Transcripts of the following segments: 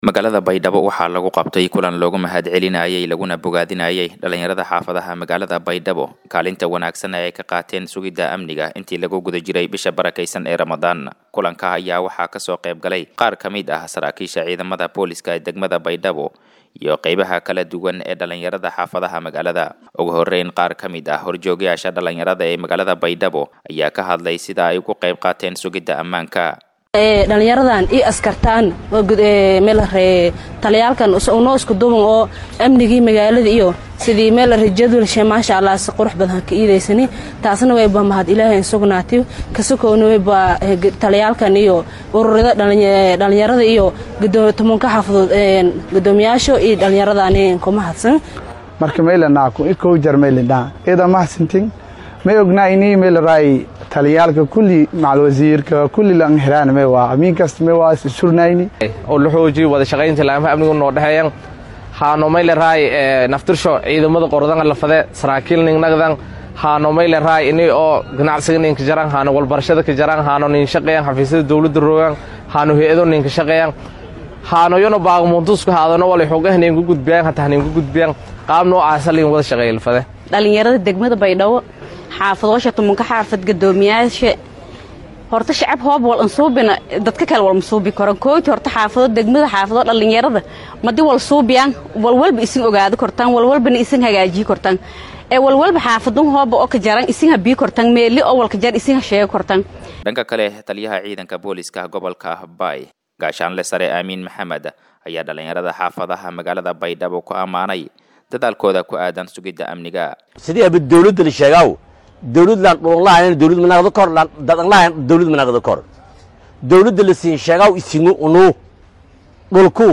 magaalada baydhabo waxaa lagu qabtay kulan loogu mahadcelinayay laguna bogaadinayay dhalinyarada xaafadaha magaalada baydhabo kaalinta wanaagsan ee ay ka qaateen sugidda amniga intii lagu guda jiray bisha barakaysan ee ramadaan kulanka ayaa waxaa kasoo qayb galay qaar ka mid ah saraakiisha ciidamada booliska ee degmada baydhabo iyo qeybaha kala duwan ee dhalinyarada xaafadaha magaalada ugu horeyn qaar ka mid ah horjoogayaasha dhalinyarada ee magaalada baydhabo ayaa ka hadlay sida ay ugu qayb qaateen sugidda ammaanka dhalinyaradan ii askartaan meelare taliyaalkan unoo isku duban oo amnigii magaalada iyo sidii meelare jadwalshe maasha allah si qurux badan ka iidaysani taasna wayba mahad ilaahay insugnaati kasakoona wayba taliyaalkan iyo ururada dhalinyarada iyo tobanka xaafadood gudoomiyaasho iyo dhalinyaradani ku mahadsan marka meylanaku ikow jar meylidhaa ida mahadsantin may ognaa inii meelaraay taliyaalka kulli macal wasiirka kulli lan helaan me waa amiin kasta me waa isurnayni oo la xoojiyo wada shaqaynta laamaha amnigu noo dhexeeyan haano mayleraay naftirsho ciidamada qordanga lafade saraakiil ningnagdan haano mayleraay ini oo ganacsiga ninka jaran haano walbarashada ka jaran haano nin shaqeeyan xafiisyada dowladda roogan haano hay-ado ninka shaqeeyan haano yono baaqmuntusku haadano wala xoogah ninku gudbiyaan hataa ninku gudbiyaan qaab noocaasa lin wada shaqeeya lafade dhalinyarada degmada baydhabo xaafadoosha tumanka xaafad gadoomiyaasha horta shacab hoob wal ansuubina dadka kale wal masuubi karan kooti horta xaafado degmada xaafado dhalinyarada madi wal suubiyaan walwalba isin ogaado kortaan walwalbana isin hagaajiyi kortaan ee walwalba xaafadun hooba oo ka jaran isin habii kortaan meeli oo walka jar isin hasheega kortaan dhanka kale taliyaha ciidanka booliska gobolka baay gaashaanle sare aamiin maxamed ayaa dhalinyarada xaafadaha magaalada baydhabo ku ammaanay dadaalkooda ku aadan sugidda amniga sidii aba dawladda la sheegaaw dawladlan dhulonlahayn dawlad manaqdo kor dadanlahayn dawlad manaqdo kor dawladda la siin sheegaaw isingu unu dhulku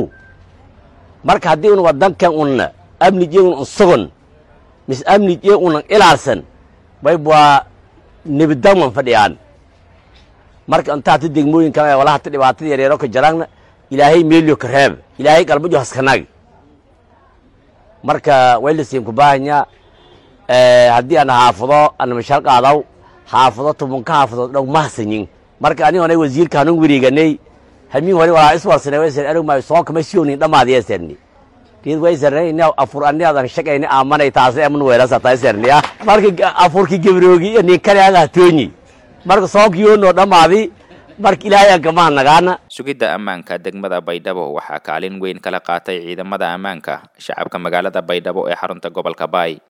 marka haddii un wadankan unna amnijee un unsugan mis amnijee unan ilaalsan bayb waa nebidangman fadhiyaan marka inta hata degmooyin kale wala hata dhibaatada yareero ka jaraanna ilaahay meelyo ka reeb ilaahay galbajo haskanag marka way la siin ku baahanyaa haddii ana xaafado ana mashaal qaadaw xaafado tubanka xaafadood dhow mahsanyin marka aniga onay wasiirka hanun wareeganay hamiin hore walaa iswarsane waysan erog maayo soonka ma siyonin dhammaad yeeserni geed waysarnay ina afur ani adan shaqayni aamanay taasi aman weerasa tayserni ah marka afurki gabroogi iyo nin kale aga toonyi marka soonkiyoonoo dhammaadi marka ilaahay aan kamaha nagaana sugidda ammaanka degmada baydhabo waxaa kaalin weyn kala qaatay ciidamada ammaanka shacabka magaalada baydhabo ee xarunta gobolka baay